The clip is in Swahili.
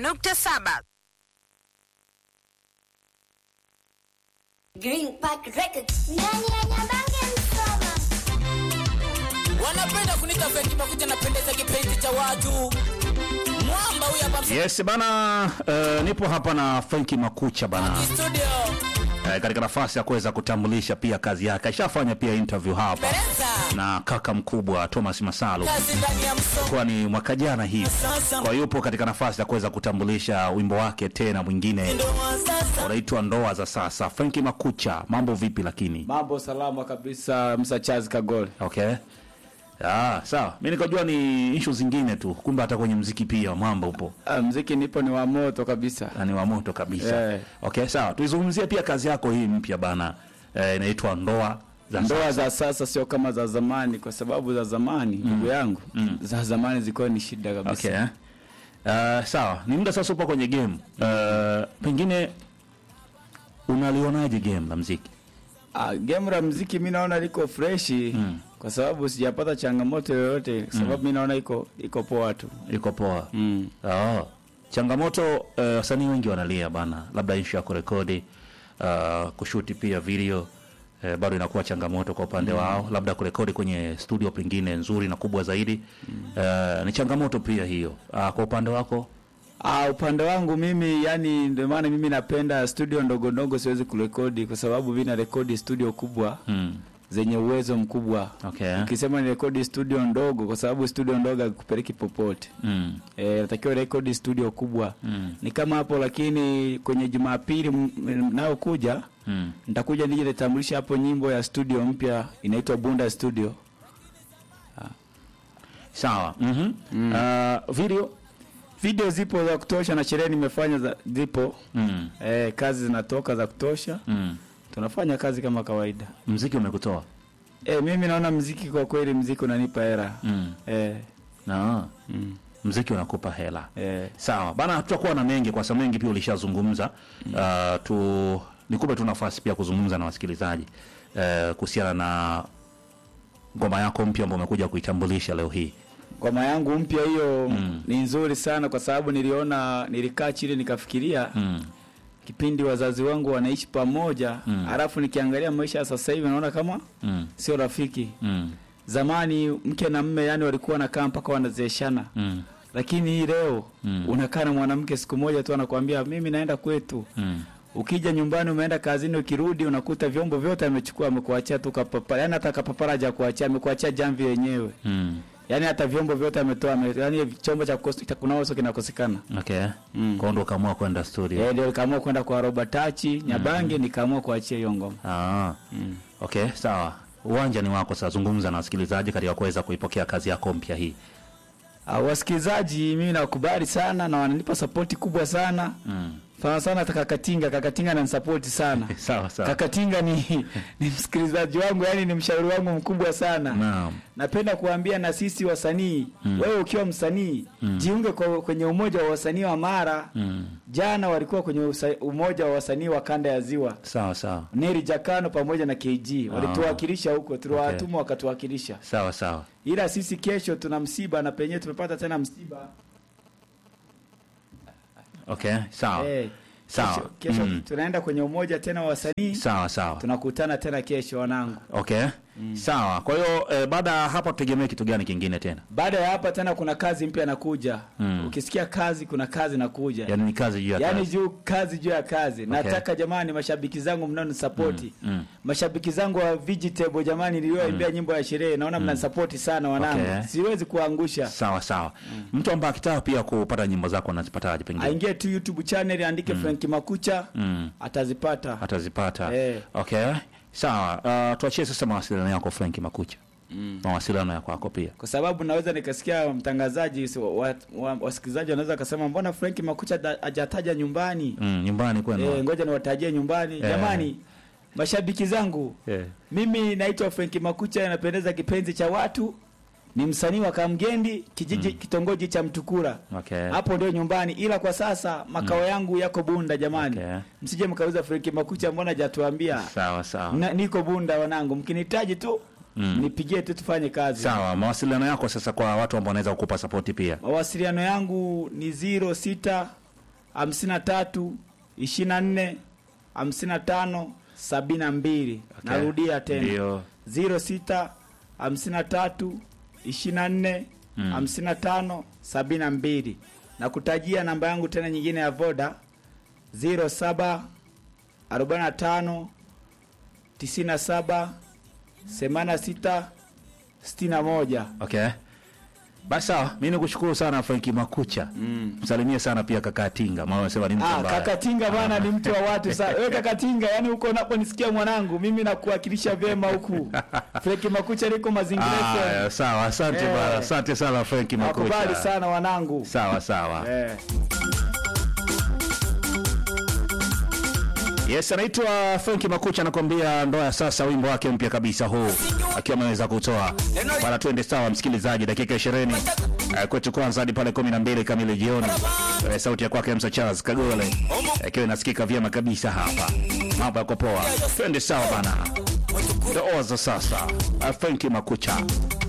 95.7. Green Park Records. Ndani ya Nyabange Msoma. wanapenda kunita Fenki Makucha, napendeza kipenzi cha watu. Mwamba huyu hapa Yes bana, uh, nipo hapa na Frenki Makucha bana, studio uh, katika nafasi ya kuweza kutambulisha pia kazi yake. Ashafanya pia interview hapa Pereza, na kaka mkubwa Thomas Masalu, kazi ndani ya Msoma. kwa ni mwaka jana hivi, Sasa kwa yupo katika nafasi ya kuweza kutambulisha wimbo wake tena mwingine ndo wa sasa unaitwa Ndoa za Sasa. Frenki Makucha, mambo vipi? Lakini Mambo salama kabisa, Msa Charles Kagole. okay. Ah, sawa. Mimi nikajua ni issue zingine tu, kumbe hata kwenye mziki pia mambo upo. Ah, mziki nipo ni wa moto kabisa. na ni wa moto kabisa. Eh. Okay, sawa. Tuizungumzie pia kazi yako hii mpya bana. Eh, inaitwa Ndoa za Ndoa Sasa. za sasa sio kama za zamani, kwa sababu za zamani ndugu yangu za zamani zilikuwa ni shida kabisa. Okay. Uh, sawa. Ni muda sasa upo kwenye game. Uh, pengine unalionaje game la mziki? Ah, game la mziki mi naona liko freshi kwa sababu sijapata changamoto yoyote, kwa sababu mi naona iko iko poa tu. Iko poa. Mm. Oh. Changamoto uh, wasanii wengi wanalia bana, labda issue ya kurekodi uh, kushuti pia video eh, bado inakuwa changamoto kwa upande wao, labda kurekodi kwenye studio pengine nzuri na kubwa zaidi uh, ni changamoto pia hiyo. Uh, kwa upande wako Ah, upande wangu mimi yani, ndio maana mimi napenda studio ndogo ndogo, siwezi kurekodi kwa sababu mimi na rekodi studio kubwa mm. zenye uwezo mkubwa. Okay. Ukisema ni rekodi studio ndogo, kwa sababu studio ndogo hakupeleki popote. Mm. Eh, natakiwa rekodi studio kubwa Mm. ni kama hapo, lakini kwenye Jumapili m- m- nayokuja Mm. nitakuja nije nitambulisha hapo nyimbo ya studio mpya inaitwa Bunda Studio. Sawa. mm Uh, video Video zipo za kutosha na sherehe nimefanya za, zipo mm. eh, kazi zinatoka za kutosha, Mm. tunafanya kazi kama kawaida. mziki umekutoa Eh, mimi naona mziki kwa kweli, mziki unanipa hera mm. eh, na mm, mziki unakupa hela eh. sawa bana tutakuwa na mengi kwa sababu mengi pia ulishazungumza uh, tu nikupe tu nafasi pia kuzungumza na wasikilizaji uh, kuhusiana na ngoma yako mpya ambayo umekuja kuitambulisha leo hii Ngoma yangu mpya hiyo Mm. ni nzuri sana kwa sababu niliona, nilikaa chini nikafikiria mm. kipindi wazazi wangu wanaishi pamoja Mm. alafu nikiangalia maisha ya sasa hivi naona kama Mm. sio rafiki. Mm. Zamani mke na mme yani walikuwa wanakaa mpaka wanazeeshana, Mm. lakini hii leo Mm. unakaa na mwanamke siku moja tu anakuambia mimi naenda kwetu. Mm. Ukija nyumbani umeenda kazini, ukirudi unakuta vyombo vyote amechukua, amekuachia tu kapapara, yani hata kapapara hajakuachia, amekuachia jamvi yenyewe, Mm. yani hata vyombo vyote ametoa, ame, yani chombo cha kukos- cha kunawa uso kinakosekana. okay Mm. kwao ndo ukaamua kwenda studio Eh, ndio nikaamua kwenda kwa Robert Tachi Nyabange, nikaamua kuachia hiyo ngoma. ah. Mm. okay sawa uwanja ni wako sasa zungumza na wasikilizaji katika kuweza kuipokea kazi yako mpya hii Uh, wasikilizaji mimi nakubali sana na wananipa sapoti kubwa sana mm. sana sana hata Kakatinga Kakatinga ananisapoti sana sawa sawa Kakatinga ni, ni msikilizaji wangu yani ni mshauri wangu mkubwa sana naam napenda kuambia na sisi wasanii Mm. wewe ukiwa msanii Mm. jiunge kwa, kwenye umoja wa wasanii wa Mara mm. jana walikuwa kwenye usa, umoja wa wasanii wa kanda ya ziwa sawa sawa Neri Jakano pamoja na KG walituwakilisha huko tuliwatuma wakatuwakilisha sawa sawa ila sisi kesho tuna msiba na penyewe tumepata tena msiba okay sawa Eh, Sawa. kesho, kesho Mm. tunaenda kwenye umoja tena wa wasanii sawa sawa tunakutana tena kesho wanangu okay sawa kwa hiyo eh, baada ya hapa tutegemee kitu gani kingine tena baada ya hapa tena kuna kazi mpya nakuja Mm. ukisikia kazi kuna kazi nakuja yaani ni kazi juu ya yaani kazi juu kazi juu ya kazi nataka jamani mashabiki zangu mnaonisapoti mm. mashabiki zangu wa vegetable jamani niliyoimbia nyimbo ya sherehe naona mnanisapoti sana wanangu Okay. siwezi kuangusha sawa sawa mtu ambaye akitaka pia kupata nyimbo zako anazipataje pengine aingie tu youtube channel andike Frank Makucha mm. atazipata atazipata Eh. okay sawa uh, tuachie sasa mawasiliano yako Frank Makucha mm. mawasiliano ya kwako pia kwa sababu naweza nikasikia mtangazaji si- wa- wa- wasikilizaji wanaweza wakasema mbona Frank Makucha da- hajataja nyumbani mm, nyumbani kwenu eh, ngoja niwatajie nyumbani jamani mashabiki zangu Eh. mimi naitwa Frank Makucha napendeza kipenzi cha watu ni msanii wa Kamgendi kijiji kitongoji cha Mtukura okay hapo ndio nyumbani ila kwa sasa makao yangu yako Bunda jamani Okay. msije mkauza Frank Makucha mbona hajatuambia sawa sawa Na, niko Bunda wanangu mkinihitaji tu Mm. nipigie tu tufanye kazi sawa mawasiliano yako sasa kwa watu ambao wanaweza kukupa sapoti pia mawasiliano yangu ni 06 hamsini na tatu ishirini na nne hamsini na tano sabini na mbili Okay. narudia tena Ndio. ziro sita hamsini na tatu ishirini na nne hamsini na tano sabini na mbili na kutajia namba yangu tena nyingine ya voda ziro saba arobaini na tano tisini na saba themanini na sita sitini na moja Okay. Basi sawa, mimi nikushukuru sana Franki Makucha. Msalimie sana pia kaka Tinga, maana unasema ni mtu Ah, ambaye kaka Tinga bana ni mtu wa watu sana. Wewe kaka Tinga, yani uko unaponisikia mwanangu, mimi nakuwakilisha vyema huku. Freki Makucha liko mazingira Ah, yetu. sawa, asante Eh. bana. Asante sana Franki Makucha. Nakubali sana wanangu. Sawa sawa. Eh. Yes, anaitwa Franki Makucha anakuambia ndoa ya sasa, wimbo wake mpya kabisa huu akiwa ameweza kutoa bana. Twende sawa, msikilizaji, dakika 20 eh, kwetu kwanza hadi pale 12 kamili jioni. Eh, sauti ya kwake Msa Charles Kagole eh, ikiwa inasikika vyema kabisa hapa. Mambo yako poa, twende sawa bana. Ndoa za sasa, eh, Franki Makucha